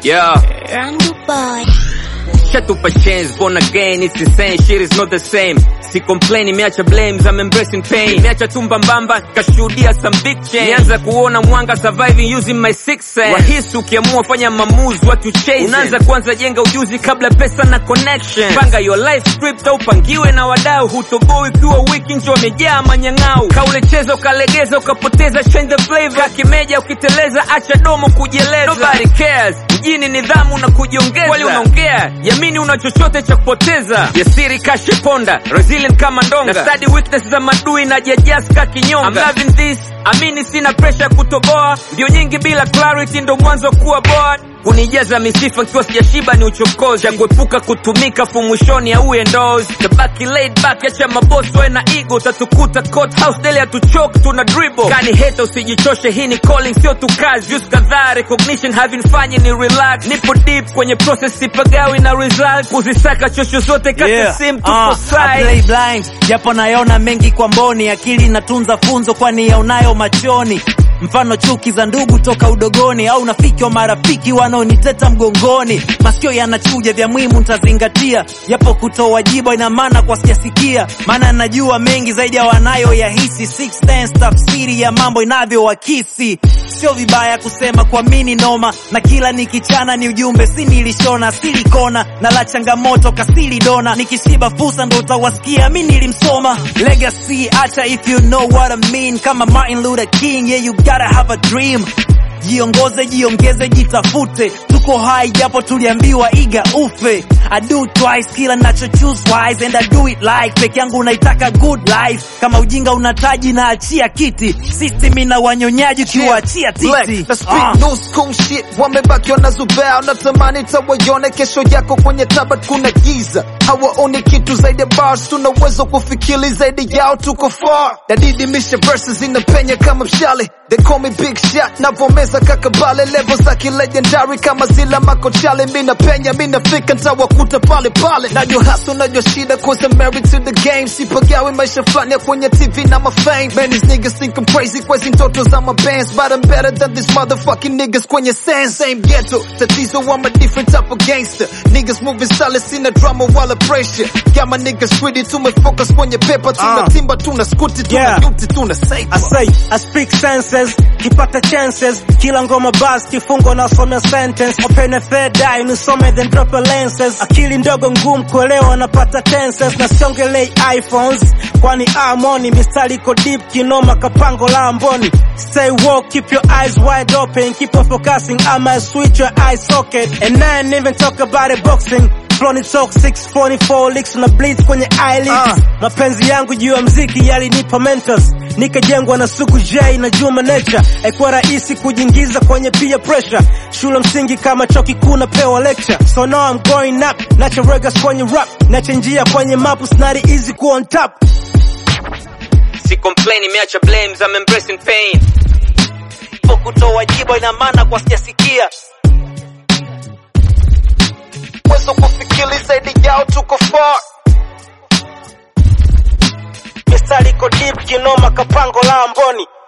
Yeah. Rangu boy. Shatupa chains, born again, it's insane, shit is not the same. Si complain, imeacha blames, I'm embracing pain. Imeacha tumba mbamba, kashuhudia some big change. Nianza kuona mwanga surviving using my sixth sense. Rahisi ukiamua fanya maamuzi, what you chase. Unaanza kwanza jenga ujuzi kabla pesa na connection. Panga your life script au pangiwe na wadau. Hutoboi ukiwa wiki nje wamejaa manyang'au. Kaule cheza ukalegeza ukapoteza change the flavor. Kakimeja ukiteleza acha domo kujieleza. Nobody cares. Mjini nidhamu na kujiongeza. Wali unaongea, yamini una chochote cha kupoteza. Jasiri kashe ponda, resilient kama ndonga. Na study weakness za madui na jajaska kinyonga. I'm loving this, amini sina pressure kutoboa. Ndio nyingi bila clarity ndo mwanzo kuwa bored. Kunijaza misifa kiwa sijashiba ni uchokozi. Cha kuepuka kutumika fu mwishoni au endorse. Tabaki laid back, acha mabosi wawe na ego. Utatukuta court house daily hatuchoki tuna dribble. Kani hate usijichoshe, hii ni calling sio tu kazi. Views kadhaa recognition havinfanyi ni relax. Nipo deep kwenye process sipagawi na result. Kuzisaka chosho zote kati Yeah. sim tupo Uh, I side. play blind japo nayaona mengi kwa mboni, akili inatunza funzo kwani yaonayo machoni. Mfano chuki za ndugu toka udogoni, au nafiki wa marafiki wanaoniteta mgongoni. Masikio yanachuja, vya muhimu ntazingatia, japo kutoa jibu ina maana kwa sijasikia, maana najua mengi zaidi ya wanayoyahisi. Six sense tafsiri ya mambo inavyowakisi, sio vibaya kusema kuamini noma, na kila nikichana ni ujumbe, si nilishona silikona na la changamoto kasili dona, nikishiba fursa ndo utawasikia mi nilimsoma. Legacy acha if you know what I mean, kama Martin Luther King, yeah you gotta have a dream. Jiongoze, jiongeze, jitafute, tuko hai japo tuliambiwa iga ufe. I do twice kila nacho choose wise and I do it like peke yangu naitaka good life. Kama ujinga unataji na achia kiti, system ina wanyonyaji ukiwaachia Black, titi. na speak Ah. new school shit wamebaki wanazubaa natamani tawaione kesho yako kwenye tabat kuna giza hawaoni kitu zaidi ya bars tuna uwezo kufikiri zaidi yao tuko far nadidimisha verses inapenya kama mshale they call me big shot navomeza kakabale level za kilegendary kama zila makochale mi napenya mi nafika ntawakuta pale pale najua hasa najua shida cause I'm married to the game sipagawi maisha fulani ya kwenye tv na mafame man these niggas think I'm crazy kwezi ndoto za mabands but I'm better than these motherfucking niggas kwenye sense same ghetto tatizo I'm a different type of gangster niggas moving silent sina drama wala pressure got my niggas greedy tumefocus kwenye paper tuna Ah. timba tuna skuti tuna Yeah. yuti tuna safe I say, I speak senses, kipata chances, kila ngoma bas, kifungo na some sentence, open a third eye, nisome then drop a lenses, akili ndogo ngumu kuelewa napata tenses, na siongelei iPhones, kwani amoni, mistari iko deep, kinoma kapango la amboni, stay woke, keep your eyes wide open, keep on focusing, I might switch your eye socket, and I ain't even talk about it boxing, Floni talk 644 licks na bleeds kwenye eyelids Ah. mapenzi yangu juu ya mziki yalinipa mentors nikajengwa na suku j na juma nature haikuwa rahisi kujiingiza kwenye peer pressure shule msingi kama chuo kikuu napewa lecture so now I'm going up nacha regas kwenye rap nacha njia kwenye map it's not easy ku on top Si complain, imeacha blames, I'm embracing pain. po kutoa jibu ina maana kwa sijasikia uwezo kufikiri zaidi yao tuko far mistari iko deep kinoma kapango la amboni